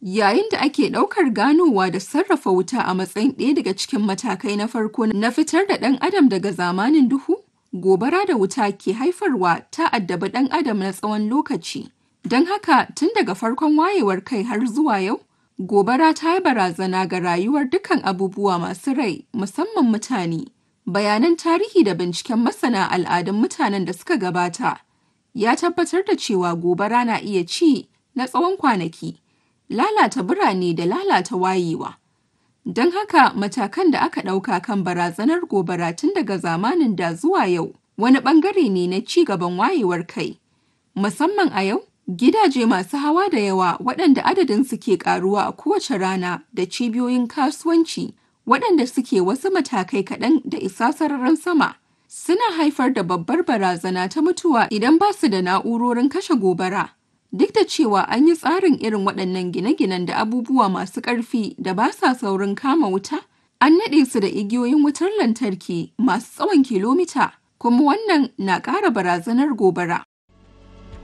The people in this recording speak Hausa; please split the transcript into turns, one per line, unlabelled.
Yayin da ake ɗaukar ganowa da sarrafa wuta a matsayin ɗaya daga cikin matakai na farko na fitar da ɗan adam daga zamanin duhu, gobara da wuta ke haifarwa ta addabi ɗan adam na tsawon lokaci. Don haka tun daga farkon wayewar kai har zuwa yau, gobara ta yi barazana ga rayuwar dukkan abubuwa masu rai musamman mutane. Bayanan tarihi da binciken masana al'adun mutanen da suka gabata ya tabbatar da cewa gobara na iya ci na tsawon kwanaki, lalata birane da lalata wayewa. Don haka matakan da aka ɗauka kan barazanar gobara tun daga zamanin da zuwa yau wani ɓangare ne na ci gaban wayewar kai. Musamman a yau, gidaje masu hawa da yawa waɗanda adadinsu ke ƙaruwa a kowace rana da cibiyoyin kasuwanci waɗanda suke wasu matakai kaɗan da isa sararin sama suna haifar da babbar barazana ta mutuwa idan ba su da na'urorin kashe gobara. Duk da cewa an yi tsarin irin waɗannan gine-ginen da abubuwa masu ƙarfi da ba sa saurin kama wuta, an naɗe su da igiyoyin wutar lantarki masu tsawon kilomita, kuma wannan na ƙara barazanar gobara.